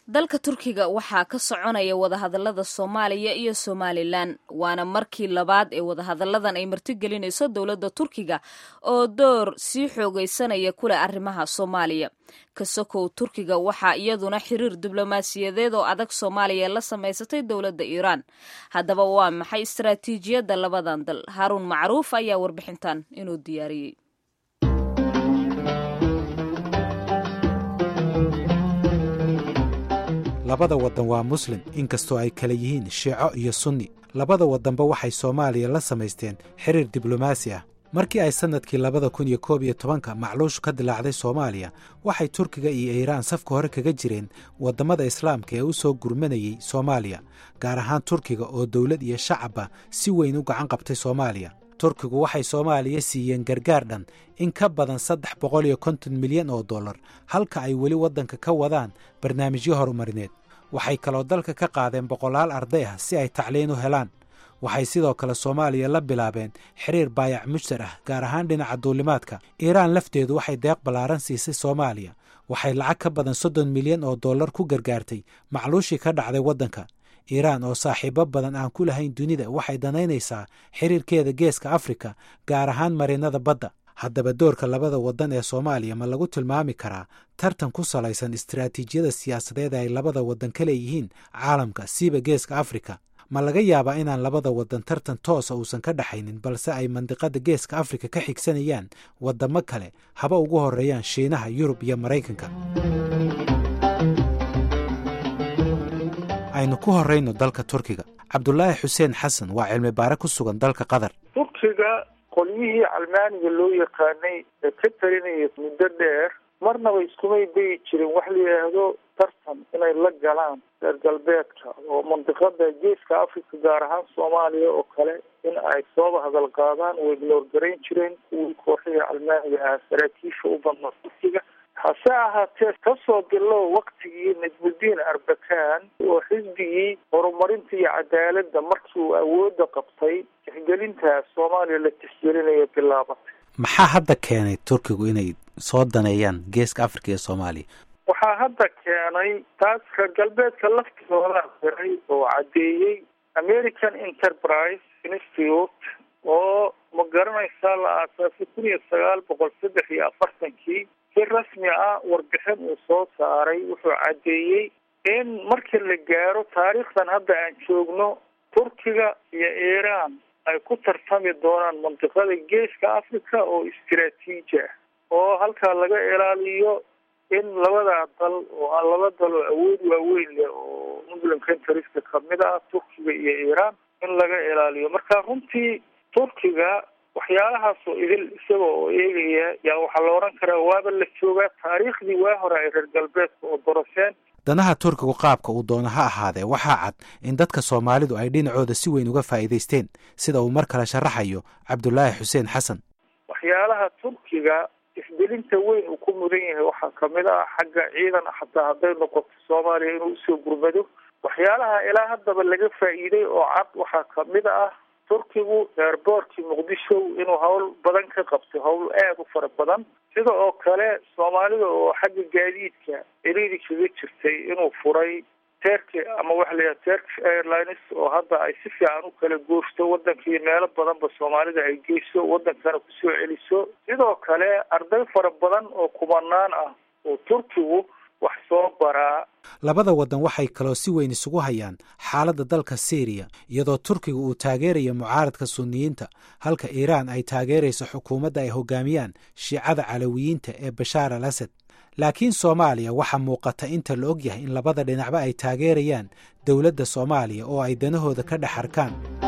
dalka turkiga waxaa ka soconaya wadahadalada soomaaliya iyo somalilan waana markii labaad ee wadahadalladan ay martigelinayso dowladda turkiga oo door sii xoogaysanaya kuleh arrimaha soomaaliya kasokow turkiga waxaa iyaduna xiriir diblomaasiyadeed oo adag soomaaliya la samaysatay dowladda iiraan haddaba waa maxay istaraatiijiyadda labadan dal haaruun macruuf ayaa warbixintan inuu diyaariyey labada waddan waa muslim inkastoo ay kala yihiin shiico iyo sunni labada waddanba waxay soomaaliya la samaysteen xiriir diblomaasi ah markii ay sannadkii labada kun iyo koob iyo tobanka macluushu ka dilaacday soomaaliya waxay turkiga iyo iiraan safka hore kaga jireen waddammada islaamka ee u soo gurmanayey soomaaliya gaar ahaan turkiga oo dowlad iyo shacabba si weyn u gacan qabtay soomaaliya turkigu waxay soomaaliya siiyeen gargaar dhan in ka badan saddex boqol iyo konton milyan oo dollar halka ay weli waddanka ka wadaan barnaamijyo horumarineed waxay kaloo dalka ka qaadeen boqolaal arday ah si ay tacliin u helaan waxay sidoo kale soomaaliya la bilaabeen xiriir baayac mujtar ah gaar ahaan dhinaca duulimaadka iiraan lafteedu waxay deeq ballaaran siisay soomaaliya waxay lacag ka badan soddon milyan oo dollar ku gargaartay macluushii ka dhacday waddanka iiraan oo saaxiibo badan aan ku lahayn dunida waxay danaynaysaa xiriirkeeda geeska afrika gaar ahaan marinada badda haddaba doorka labada waddan ee soomaaliya ma lagu tilmaami karaa tartan ku salaysan istaraatiijiyada siyaasadeed ay labada waddan ka leeyihiin caalamka siiba geeska afrika ma laga yaabaa inaan labada waddan tartan toosa uusan ka dhexaynin balse ay mandiqada geeska afrika ka xigsanayaan waddamo kale haba ugu horreeyaan shiinaha yurub iyo maraykanka aynu ku horrayno dalka turkiga cabdulaahi xuseen xasan waa cilmi baare ku sugan dalka qatar turkiga qolyihii calmaaniga loo yaqaanay ee ka talinaya muddo dheer marnaba iskumay bayi jirin wax la yidhaahdo tartan inay la galaan reer galbeedka oo mandiqada geeska africa gaar ahaan soomaaliya oo kale in ay sooba hadal qaadaan way noorgarayn jireen kuwii kooxihii calmaaniga ah saraakiisha u badnaa turkiga hase ahaatee kasoo bilow waktigii najmudiin arbakan oo xisbigii horumarinta iyo cadaaladda markii uu awoodda qabtay tixgelintaas soomaaliya la tixgelinayo bilaabatay maxaa hadda keenay turkigu inay soo daneeyaan geeska africa iyo soomaaliya waxaa hadda keenay taas reer galbeedka laftigoodaa diray oo caddeeyey american enterprise institute oo ma garanaysaa la aasaasay kun iyo sagaal boqol saddex iyo afartankii si rasmi ah warbixin uu soo saaray wuxuu caddeeyey in marka la gaaro taariikhdan hadda aan joogno turkiga iyo iiraan ay ku tartami doonaan mandiqada geeska africa oo istiraatiiji ah oo halkaa laga ilaaliyo in labadaa dal oo aan laba dal oo awood waaweyn leh oo muslim countrieska kamid ah turkiga iyo iiraan in laga ilaaliyo marka runtii turkiga waxyaalahaasoo idil isaga oo eegaya yaa waxaa la odhan karaa waaba la joogaa taariikhdii waa hore ay reer galbeedka oo doroseen danaha turkigu qaabka uu doono ha ahaadee waxaa cad in dadka soomaalidu ay dhinacooda si weyn uga faa'iidaysteen sida uu mar kale sharaxayo cabdulaahi xuseen xasan waxyaalaha turkiga isgelinta weyn uu ku mudan yahay waxaa kamid ah xagga ciidan xataa hadday noqoto soomaaliya inuu usoo gurmado waxyaalaha ilaa haddaba laga faa'iiday oo cad waxaa kamid ah turkigu eerboortkii muqdisho inuu hawl badan ka qabtay hawl aada u fara badan sida oo kale soomaalida oo xagga gaadiidka ciriiri kaga jirtay inuu furay terki ama waxa layaha turkish airlines oo hadda ay si fiican u kala gooshto waddanka iyo meelo badanba soomaalida ay geyso waddankana kusoo celiso sidoo kale arday fara badan oo kumanaan ah oo turkigu wax soo baraa labada waddan waxay kaloo si weyn isugu hayaan xaaladda dalka syriya iyadoo turkiga uu taageerayo mucaaradka sunniyiinta halka iiraan ay taageerayso xukuumadda ay hogaamiyaan shiicada calawiyiinta ee bashaar al asad laakiin soomaaliya waxaa muuqata inta la og yahay in labada dhinacba ay taageerayaan dowladda soomaaliya oo ay danahooda ka dhex arkaan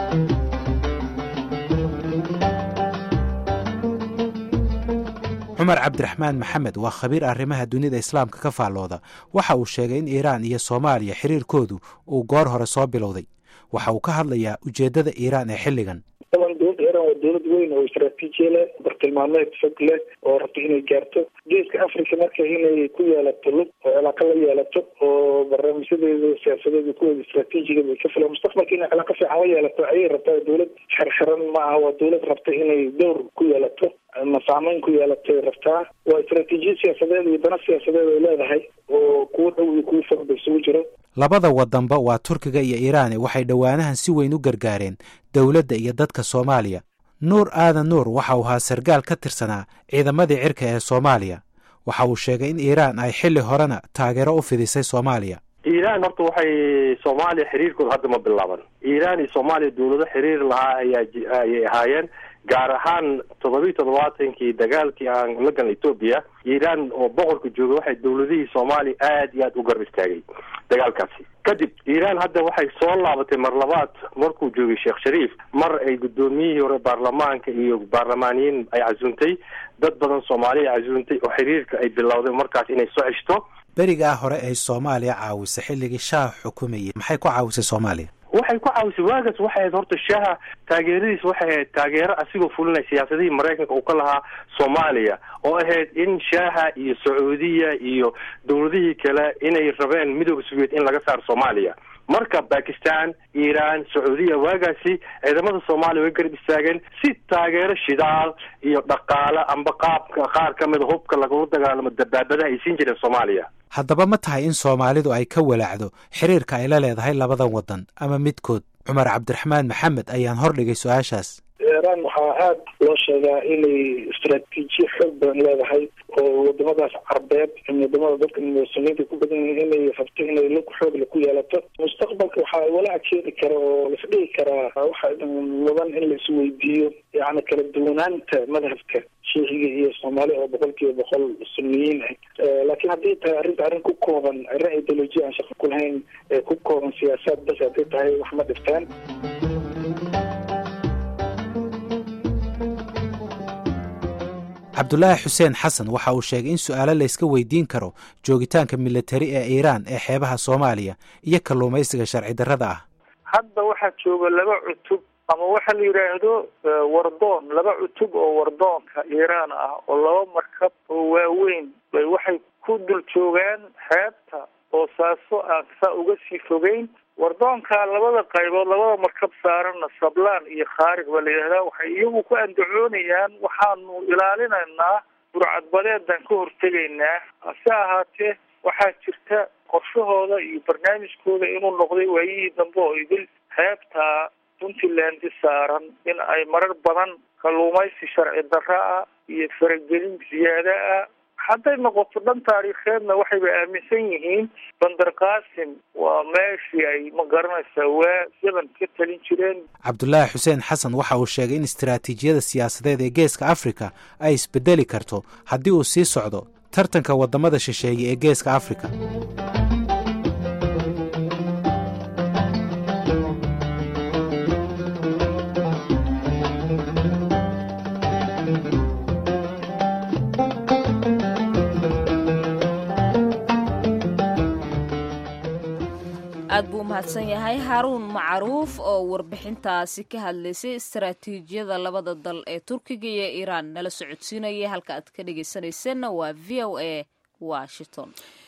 cumar cabdiraxmaan maxamed waa khabiir arrimaha dunida islaamka ka faallooda waxa uu sheegay in iiraan iyo soomaaliya xiriirkoodu uu goor hore soo bilowday waxa uu ka hadlayaa ujeeddada iiraan ee xilligan daban dowladda iiraan waa dowlad weyn oo istraatiijiya leh bartilmaameed fog leh oo rabta inay gaarto geeska africa marka inay ku yeelato lug oo cilaaqo la yeelato oo barnaamijyadeeda siyaasadeeda kuweeda istraatiijigeeda ay ka filan mustaqbalka inay cilaaqo fiican la yeelato ayay rabtaa dowlad xirxiran ma aha waa dowlad rabta inay dowr ku yeelato ma saameyn ku yeelatay rabtaa waa istaraatiijiya siyaasadeed iyo dana siyaasadeed ay leedahay oo kuwa dhow iyo kuwa fogba isugu jiro labada wadanba waa turkiga iyo iiraani waxay dhowaanahan si weyn u gargaareen dowladda iyo dadka soomaaliya nuur aadan nuur waxa uu ahaa sargaal ka tirsanaa ciidamadii cirka ee soomaaliya waxa uu sheegay in iiraan ay xilli horena taageero u fidisay soomaaliya iiraan horta waxay soomaaliya xiriirkooda hadda ma bilaaban iiraan iyo soomaaliya dawlado xiriir lahaa ayaa ayay ahaayeen gaar ahaan toddobiyi toddobaatankii dagaalkii aan la galna etoobiya iiraan oo boqorka jooga waxay dawladihii soomaaliya aad iyo aad u garab istaagay dagaalkaasi kadib iiraan hadda waxay soo laabatay mar labaad markuu joogay sheekh shariif mar ay guddoomiyihii hore baarlamaanka iyo baarlamaaniyiin ay casuuntay dad badan soomaaliya ay casuuntay oo xiriirka ay bilowday markaas inay soo ceshto berigaa hore ay soomaaliya caawisay xilligii shaah xukumayay maxay ku caawisay soomaaliya waxay ku caawisay waagaas waxay ahayd horta shaaha taageeradiis waxay ahayd taageero asigoo fulinaya siyaasadihii maraykanka uu ka lahaa soomaaliya oo ahayd in shaaha iyo sacuudiya iyo dawladihii kale inay rabeen midooda soviet in laga saaro soomaaliya marka bakistan iiraan sacuudiya waagaasi ciidamada soomaaliya way garab istaageen si taageero shidaal iyo dhaqaale amba qaabka qaar ka mida hubka lagula dagaalamo dabaabadaha ay siin jireen soomaaliya haddaba ma tahay in soomaalidu ay ka walaacdo xiriirka ay la leedahay labadan waddan ama midkood cumar cabdiraxmaan maxamed ayaan hordhigay su-aashaas iiraan waxaa aada loo sheegaa inay istaraatiijiya xoog badan leedahay oo wadamadaas carbeed wadamada dadka muslimiinta ku badan yihiin inay rabto inay lug xoogle ku yeelato mustaqbalka waxaa walaac keeni kara oo laisdhigi karaa waxa mudan in la isweydiiyo yani kala duwanaanta madhabka shiiciga iyo soomaali oo boqol kiiba boqol suniyiin ah laakiin haddii tahay arrinta arrin ku kooban arrin ideolojiya aan shaqo ku lahayn ee ku kooban siyaasaad bas haddii tahay wax ma dhiftaan cabdulaahi xuseen xasan waxa uu sheegay in su-aalo layska weydiin karo joogitaanka militari ee iiraan ee xeebaha soomaaliya iyo kalluumaysiga sharci darrada ah hadda waxaa jooga laba cutub ama waxa la yidhaahdo wardoon laba cutub oo wardoonka iiraan ah oo laba markab oo waaweyn bay waxay ku dul joogaan xeebta boosaaso aan saa uga sii fogeyn wardoonka labada qaybood labada markab saaranna sablaan iyo khaarig baa la yidhahdaa waxay iyagu ku andacoonayaan waxaanu ilaalinaynaa burcadbadeedan ka hortegaynaa hase ahaatee waxaa jirta qorshahooda iyo barnaamijkooda inuu noqday waayihii dambe oo idil xeebta puntland saaran in ay marar badan kalluumaysi sharci darra ah iyo faragelin ziyaada ah hadday noqoto dhan taariikheedna waxayba aaminsan yihiin bandar qaasim waa meeshii ay ma garanaysaa waa zaman ka talin jireen cabdulaahi xuseen xasan waxa uu sheegay in istaraatiijiyada siyaasadeed ee geeska afrika ay isbedeli karto haddii uu sii socdo tartanka waddamada shisheeye ee geeska afrika aad buu umahadsan yahay haaruun macruuf oo warbixintaasi ka hadlaysay istaraatiijiyada labada dal ee turkiga iyo iiraan nala socodsiinaya halka aad ka dhegeysanayseena waa v o a washington